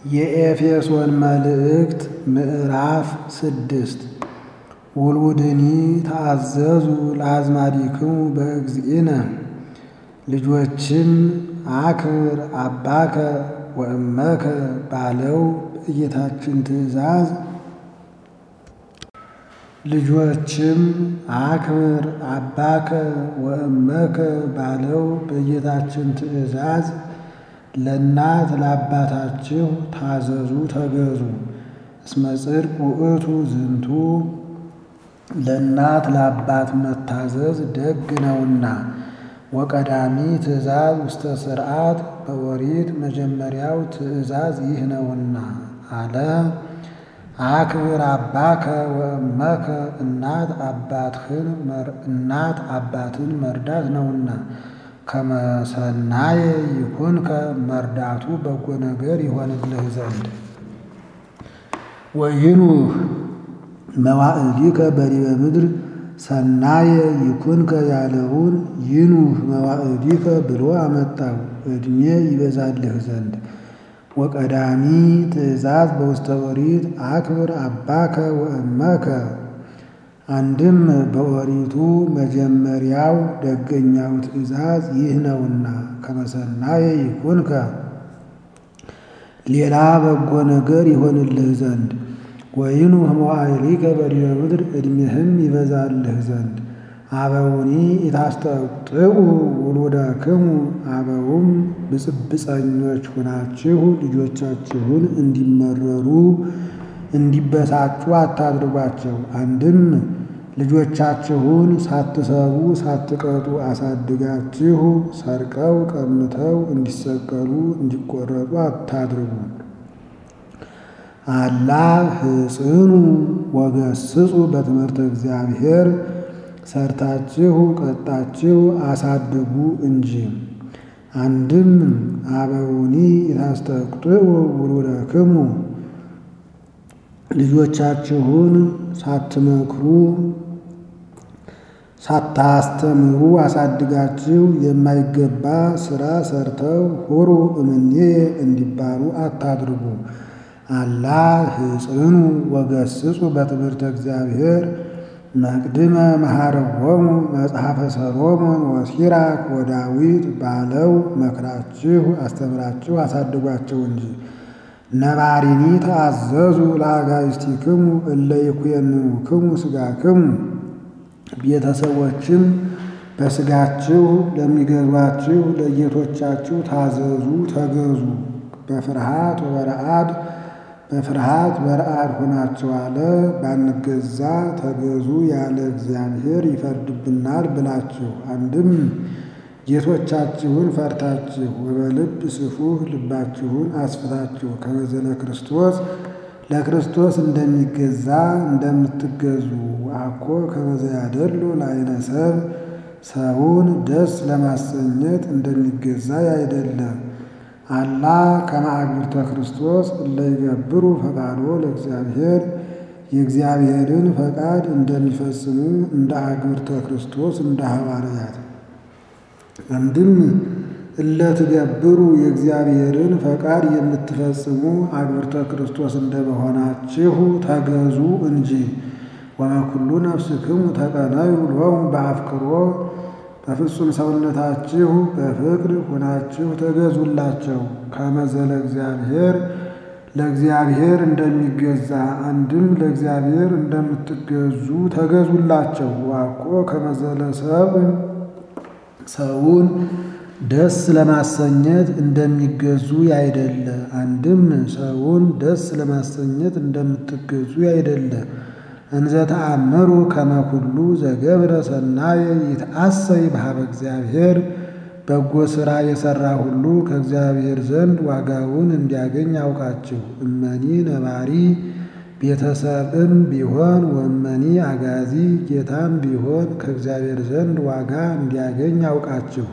የኤፌሶን መልእክት ምዕራፍ ስድስት ውሉድኒ ተአዘዙ ለአዝማዲክሙ በእግዚእነ ልጆችም አክብር አባከ ወእመከ ባለው በጌታችን ትእዛዝ ልጆችም አክብር አባከ ወእመከ ባለው በጌታችን ትእዛዝ ለእናት ለአባታችሁ ታዘዙ ተገዙ። እስመ ጽድቅ ውእቱ ዝንቱ ለእናት ለአባት መታዘዝ ደግ ነውና። ወቀዳሚ ትእዛዝ ውስተ ሥርዓት በኦሪት መጀመሪያው ትእዛዝ ይህ ነውና አለ። አክብር አባከ ወእመከ እናት አባትህን እናት አባትን መርዳት ነውና። ከመሰናየ ይኩንከ መርዳቱ በጎ ነገር ይሆንልህ ዘንድ ወይኑህ መዋዕሊከ በዲበ ምድር ሰናየ ይኩንከ ያለውን ይኑህ መዋዕሊከ ብሎ አመጣው ዕድሜ ይበዛልህ ዘንድ። ወቀዳሚ ትእዛዝ በውስተ ኦሪት አክብር አባከ ወእመከ አንድም በኦሪቱ መጀመሪያው ደገኛው ትእዛዝ ይህ ነውና ከመሰናየ ይኩንከ ሌላ በጎ ነገር ይሆንልህ ዘንድ ወይኑህ መዋዕሊከ በዲበ ምድር ዕድሜህም ይበዛልህ ዘንድ አበውኒ ኢታስጠጥኡ ውሉደክሙ አበውም ብፅብፀኞች ሁናችሁ ልጆቻችሁን እንዲመረሩ እንዲበሳጩ አታድርጓቸው። አንድም ልጆቻችሁን ሳትሰሩ ሳትቀጡ አሳድጋችሁ ሰርቀው ቀምተው እንዲሰቀሉ እንዲቆረጡ አታድርጉ። አላ ህጽኑ ወገስጹ በትምህርተ እግዚአብሔር ሰርታችሁ ቀጣችሁ አሳድጉ እንጂ። አንድም አበውኒ ኢታስጠጥኡ ውሉደክሙ ልጆቻችሁን ሳትመክሩ ሳታስተምሩ አሳድጋችሁ የማይገባ ሥራ ሰርተው ሁሩ እምኔ እንዲባሉ አታድርጉ። አላ ህጽኑ ወገስጹ በትምህርተ እግዚአብሔር መቅድመ መሐረዎሙ መጽሐፈ ሰሎሞን ወሲራክ ወዳዊት ባለው መክራችሁ አስተምራችሁ አሳድጓቸው እንጂ። ነባሪኒ ተአዘዙ ለአጋዕዝቲክሙ እለ ይኩነንክሙ ሥጋክሙ ቤተሰቦችም በሥጋችሁ ለሚገዟችሁ ለጌቶቻችሁ ታዘዙ ተገዙ። በፍርሃት ወበረአድ በፍርሃት በረአድ ሆናችሁ አለ ባንገዛ ተገዙ ያለ እግዚአብሔር ይፈርድብናል ብላችሁ አንድም ጌቶቻችሁን ፈርታችሁ ወበልብ ስፉህ ልባችሁን አስፍታችሁ ከመዘለ ክርስቶስ ለክርስቶስ እንደሚገዛ እንደምትገዙ አኮ ከመዘ ያደሉ ለዓይነ ሰብ ሰውን ደስ ለማሰኘት እንደሚገዛ ያይደለ አላ ከመ አግብርተ ክርስቶስ እለ ይገብሩ ፈቃዶ ለእግዚአብሔር የእግዚአብሔርን ፈቃድ እንደሚፈጽሙ እንደ አግብርተ ክርስቶስ እንደ ሐዋርያት አንድም እለ ትገብሩ የእግዚአብሔርን ፈቃድ የምትፈጽሙ አግብርተ ክርስቶስ እንደመሆናችሁ ተገዙ እንጂ። ወበኩሉ ነፍስክሙ ተቀነዩ ሎሙ በአፍቅሮ በፍጹም ሰውነታችሁ በፍቅር ሆናችሁ ተገዙላቸው። ከመዘለ እግዚአብሔር ለእግዚአብሔር እንደሚገዛ አንድም ለእግዚአብሔር እንደምትገዙ ተገዙላቸው። ዋቆ ከመዘለ ሰብ ሰውን ደስ ለማሰኘት እንደሚገዙ ያይደለ አንድም ሰውን ደስ ለማሰኘት እንደምትገዙ ያይደለ እንዘ ተአምሩ ከመ ኩሉ ዘገብረ ሰናየ ይትአሰይ በኀበ እግዚአብሔር በጎ ሥራ የሠራ ሁሉ ከእግዚአብሔር ዘንድ ዋጋውን እንዲያገኝ አውቃችሁ። እመኒ ነባሪ ቤተሰብም ቢሆን ወመኒ አጋዚ ጌታም ቢሆን ከእግዚአብሔር ዘንድ ዋጋ እንዲያገኝ አውቃችሁ።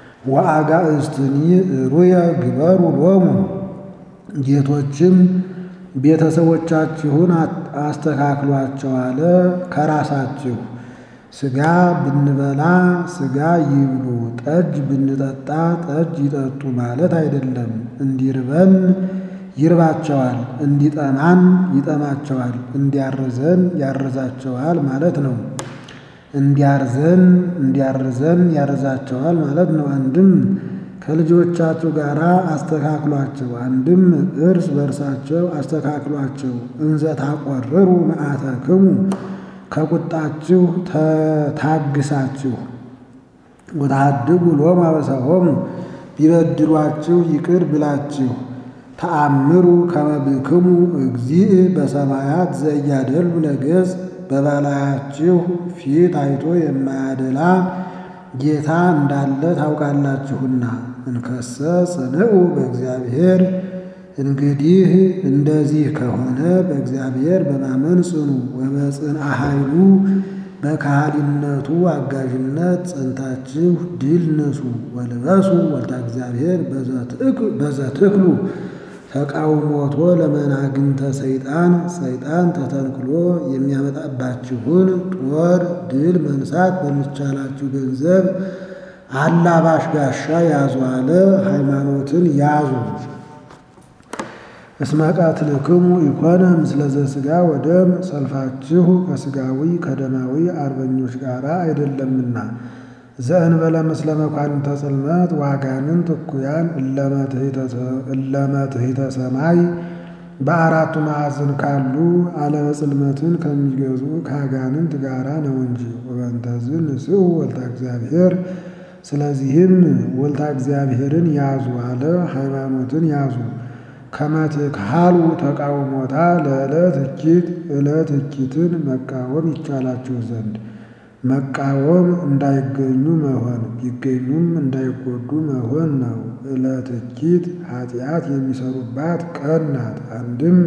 ወአጋእዝትኒ ሩየ ግበሩ ሎሙ ጌቶችም ቤተሰቦቻችሁን አስተካክሏቸው አለ ከራሳችሁ ሥጋ ብንበላ ሥጋ ይብሉ፣ ጠጅ ብንጠጣ ጠጅ ይጠጡ ማለት አይደለም። እንዲርበን ይርባቸዋል፣ እንዲጠማም ይጠማቸዋል፣ እንዲያርዘን ያርዛቸዋል ማለት ነው። እንዲያርዘን እንዲያርዘን ያርዛቸዋል ማለት ነው። አንድም ከልጆቻችሁ ጋር አስተካክሏቸው፣ አንድም እርስ በርሳቸው አስተካክሏቸው። እንዘ ታቆርሩ መዓተክሙ ከቁጣችሁ ታግሳችሁ ወታድጉ ሎሙ አበሳሆሙ ቢበድሏችሁ ይቅር ብላችሁ ተአምሩ ከመ ብክሙ እግዚእ በሰማያት ዘያደሉ ለገጽ በበላያችሁ ፊት አይቶ የማያደላ ጌታ እንዳለ ታውቃላችሁና። እንከሰ ጽንዑ በእግዚአብሔር እንግዲህ እንደዚህ ከሆነ በእግዚአብሔር በማመን ጽኑ። ወበጽንዐ ኃይሉ በካህሊነቱ አጋዥነት ጸንታችሁ ድል ንሱ። ወልበሱ ወልደ እግዚአብሔር በዘትክሉ ተቃውሞቶ ለመናግንተ ሰይጣን ሰይጣን ተተንክሎ የሚያመጣባችሁን ጦር ድል መንሳት በሚቻላችሁ ገንዘብ አላባሽ ጋሻ ያዙ አለ። ሃይማኖትን ያዙ። እስመ ቀትልክሙ ኢኮነ ምስለ ዘሥጋ ወደም ሰልፋችሁ ከሥጋዊ ከደማዊ አርበኞች ጋር አይደለምና ዘእንበለ ምስለ መኳንንተ ጽልመት ዋጋንንት እኩያን እለመትሕተ ሰማይ በአራቱ ማዕዘን ካሉ ዓለመ ጽልመትን ከሚገዙ ከአጋንንት ጋራ ነው እንጂ። ወበንተዝ ንስኡ ወልታ እግዚአብሔር ስለዚህም ወልታ እግዚአብሔርን ያዙ አለ። ሃይማኖትን ያዙ። ከመትክሃሉ ተቃውሞታ ለዕለት እኪት ዕለት እኪትን መቃወም ይቻላችሁ ዘንድ መቃወም እንዳይገኙ መሆን ቢገኙም እንዳይጎዱ መሆን ነው። ዕለት እኪት ኃጢአት የሚሰሩባት ቀን ናት። አንድም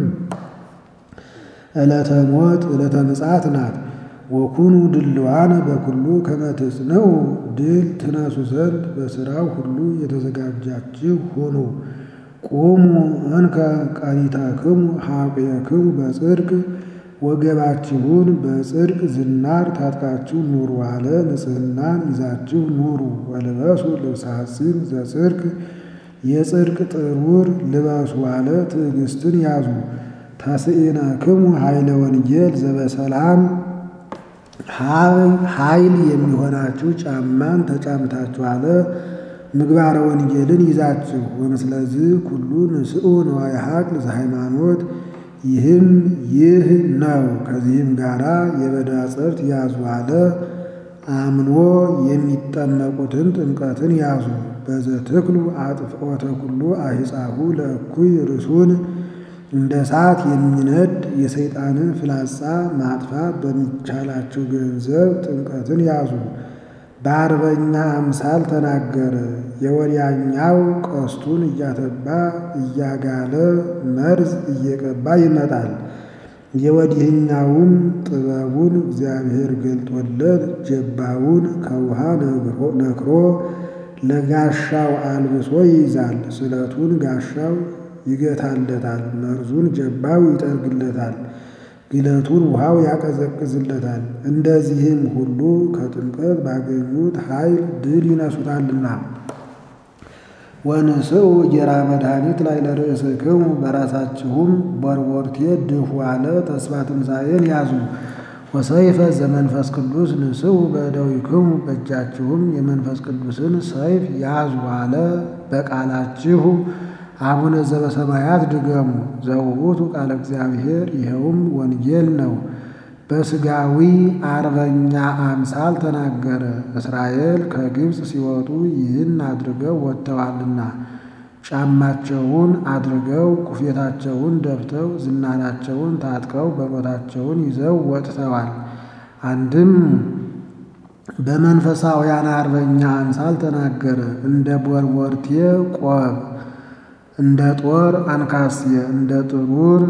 ዕለተ ሞት ዕለተ ምጽአት ናት። ወኩኑ ድልዋነ በኩሉ ከመ ትጽንዑ ድል ትነሱ ዘንድ በሥራው ሁሉ የተዘጋጃችሁ ሁኑ። ቁሙ እንከ ቀኒተክሙ ኀቁየክሙ በጽድቅ ወገባችሁን በጽድቅ ዝናር ታጥቃችሁ ኑሩ አለ። ንጽሕናን ይዛችሁ ኑሩ። ወልበሱ ልብሰ ሐጺን ዘጽድቅ የጽድቅ ጥሩር ልበሱ አለ። ትዕግስትን ያዙ። ተስኢነክሙ ኃይለ ወንጌል ዘበሰላም ኃይል የሚሆናችሁ ጫማን ተጫምታችሁ አለ። ምግባረ ወንጌልን ይዛችሁ ወምስለዚህ ኩሉ ንስኡ ንዋየ ሀቅል ዘሃይማኖት ይህም ይህ ነው። ከዚህም ጋራ የበዳ ጸብት ያዙ አለ። አምኖ የሚጠመቁትን ጥምቀትን ያዙ። በዘትክሉ አጥፍኦተ ኩሉ አሂጻሁ ለእኩይ ርሱን እንደ እሳት የሚነድ የሰይጣንን ፍላጻ ማጥፋት በሚቻላቸው ገንዘብ ጥምቀትን ያዙ። በአርበኛ አምሳል ተናገረ። የወዲያኛው ቀስቱን እያተባ እያጋለ መርዝ እየቀባ ይመጣል። የወዲህኛውም ጥበቡን እግዚአብሔር ገልጦለት ጀባውን ከውሃ ነክሮ ለጋሻው አልብሶ ይይዛል። ስለቱን ጋሻው ይገታለታል። መርዙን ጀባው ይጠርግለታል። ግለቱን ውሃው ያቀዘቅዝለታል። እንደዚህም ሁሉ ከጥምቀት ባገኙት ኃይል ድል ይነሱታልና። ወንስኡ ጌራ መድኃኒት ላይ ለርእስክሙ በራሳችሁም ቦርቦርቴ ድፉ አለ። ተስፋ ትንሣኤን ያዙ። ወሰይፈ ዘመንፈስ ቅዱስ ንስኡ በእደዊክሙ በእጃችሁም የመንፈስ ቅዱስን ሰይፍ ያዙ አለ። በቃላችሁ አቡነ ዘበሰማያት ድገሙ። ዘውቱ ቃለ እግዚአብሔር ይኸውም ወንጌል ነው። በሥጋዊ አርበኛ አምሳል ተናገረ። እስራኤል ከግብፅ ሲወጡ ይህን አድርገው ወጥተዋልና ጫማቸውን አድርገው ኩፌታቸውን ደፍተው ዝናራቸውን ታጥቀው በቦታቸውን ይዘው ወጥተዋል። አንድም በመንፈሳውያን አርበኛ አምሳል ተናገረ። እንደ ቦርቦርቴ ቆብ እንደ ጦር አንካስየ እንደ ጥሩር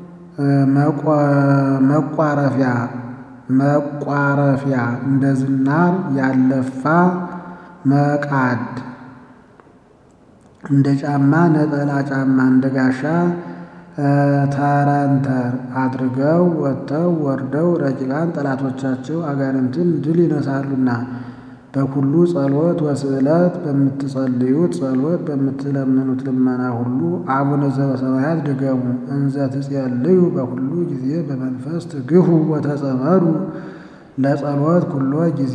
መቋረፊያ መቋረፊያ እንደ ዝናር ያለፋ መቃድ እንደ ጫማ ነጠላ ጫማ እንደ ጋሻ ተረንተር አድርገው ወጥተው ወርደው ረቂቃን ጠላቶቻቸው አጋንንትን ድል ይነሳሉና በኩሉ ጸሎት ወስዕለት በምትጸልዩት ጸሎት በምትለምኑት ልመና ሁሉ አቡነ ዘበሰማያት ድገሙ። እንዘ ትጸልዩ በኩሉ ጊዜ በመንፈስ ትግሁ ወተጸመዱ ለጸሎት ኩሎ ጊዜ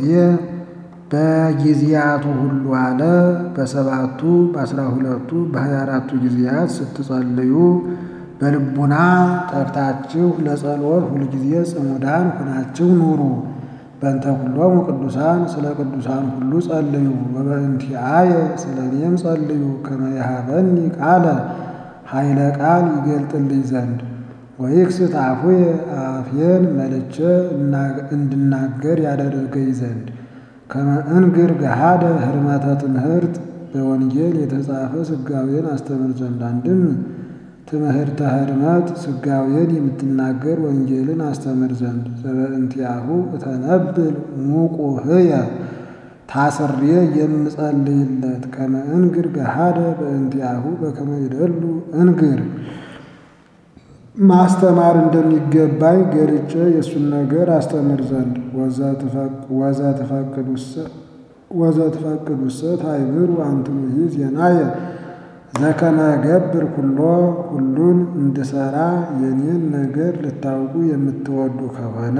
በጊዜያቱ ሁሉ አለ። በሰባቱ በአስራ ሁለቱ በሀያ አራቱ ጊዜያት ስትጸልዩ በልቡና ጠርታችሁ ለጸሎት ሁልጊዜ ጽሙዳን ሁናችሁ ኑሩ። በእንተ ኩሎሙ ቅዱሳን ስለ ቅዱሳን ሁሉ ጸልዩ። ወበእንቲአየ ስለ እኔም ጸልዩ። ከመ ይሃበኒ ቃለ ኃይለ ቃል ይገልጥልኝ ዘንድ ወይክስት አፉየ አፌን መልቼ እንድናገር ያደርገኝ ዘንድ ከመ እንግር ገሃደ ህርመተ ትምህርት በወንጌል የተጻፈ ስጋዌን አስተምር ዘንድ አንድም ትምህርተ ህርመት ስጋዌን የምትናገር ወንጌልን አስተምር ዘንድ ዘበእንቲአሁ እተነብል ሙቁህየ ታስሬ የምጸልይለት ከመ እንግር ገሃደ በእንቲአሁ በከመ ይደሉ እንግር ማስተማር እንደሚገባኝ ገልጬ የእሱን ነገር አስተምር ዘንድ ወዘትፈቅዱሰ ታይምሩ አንትሙሂ ዜናየ ዘከመ ገብር ኩሎ ሁሉን እንድሰራ የኔን ነገር ልታውቁ የምትወዱ ከሆነ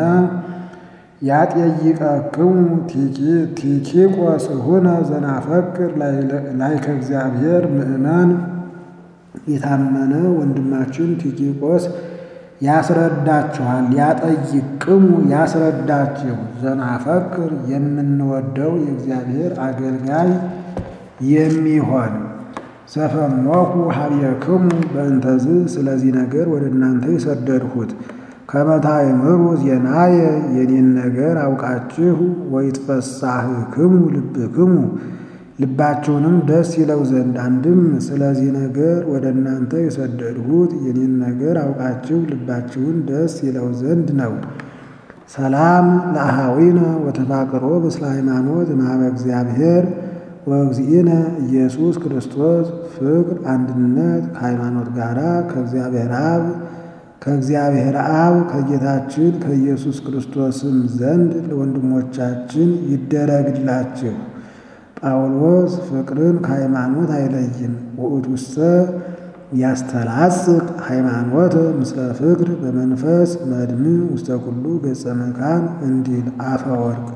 ያጠይቀክሙ ቲኪቆስ ሁነ ዘናፈቅር ላይከ እግዚአብሔር ምእመን የታመነ ወንድማችን ቲኪቆስ ያስረዳችኋል። ያጠይቅሙ ያስረዳችሁ ዘናፈቅር የምንወደው የእግዚአብሔር አገልጋይ የሚሆን ዘፈኖኩ ሀብየክሙ በእንተዝ ስለዚህ ነገር ወደ እናንተ የሰደድሁት ከመ ታእምሩ ዜናየ የኔን ነገር አውቃችሁ ወይትፈሳህክሙ ልብክሙ ልባችሁንም ደስ ይለው ዘንድ አንድም ስለዚህ ነገር ወደ እናንተ የሰደድሁት የኔን ነገር አውቃችሁ ልባችሁን ደስ ይለው ዘንድ ነው። ሰላም ለአሃዊነ ወተፋቅሮ ምስለ ሃይማኖት እምኀበ እግዚአብሔር ወእግዚእነ ኢየሱስ ክርስቶስ ፍቅር፣ አንድነት ከሃይማኖት ጋር ከእግዚአብሔር አብ ከእግዚአብሔር አብ ከጌታችን ከኢየሱስ ክርስቶስም ዘንድ ለወንድሞቻችን ይደረግላችሁ። ጳውሎስ ፍቅርን ከሃይማኖት አይለይም። ውእቱሰ ያስተላጽቅ ሃይማኖት ምስለ ፍቅር በመንፈስ መድምዕ ውስተ ኩሉ ገጸ መካን እንዲል አፈወርቅ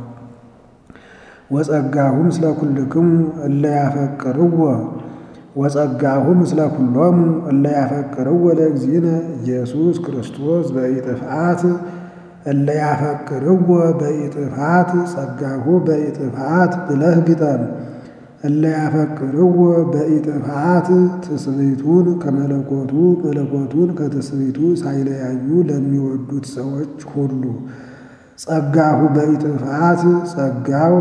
ወጸጋሁ ምስለ ኩልክሙ እለ ያፈቅርዎ ወጸጋሁ ምስለ ኩሎሙ እለ ያፈቅርዎ ለእግዚእነ ኢየሱስ ክርስቶስ በኢጥፍአት እለ ያፈቅርዎ በኢጥፍአት ጸጋሁ በኢጥፍአት ብለህ ግጠም። እለ ያፈቅርዎ በኢጥፍአት ትስብእቱን ከመለኮቱ መለኮቱን ከትስብእቱ ሳይለያዩ ለሚወዱት ሰዎች ሁሉ ጸጋሁ በኢጥፍአት ጸጋው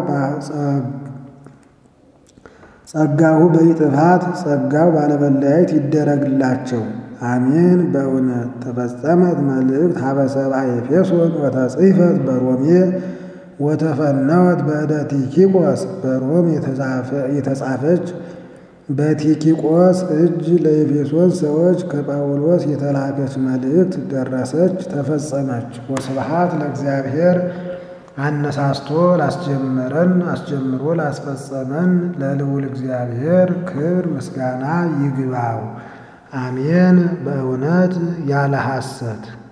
ጸጋሁ በኢጥፋት ጸጋው ባለመለያየት ይደረግላቸው። አሜን። በእውነት ተፈጸመት መልእክት ሀበ ሰብአ ኤፌሶን ወተጽሕፈት በሮሜ ወተፈነወት በእደ ቲኪቆስ በሮም የተጻፈች በቲኪቆስ እጅ ለኤፌሶን ሰዎች ከጳውሎስ የተላከች መልእክት ደረሰች፣ ተፈጸመች። ወስብሐት ለእግዚአብሔር አነሳስቶ ላስጀመረን አስጀምሮ ላስፈጸመን ለልዑል እግዚአብሔር ክብር ምስጋና ይግባው። አሜን። በእውነት ያለ ሐሰት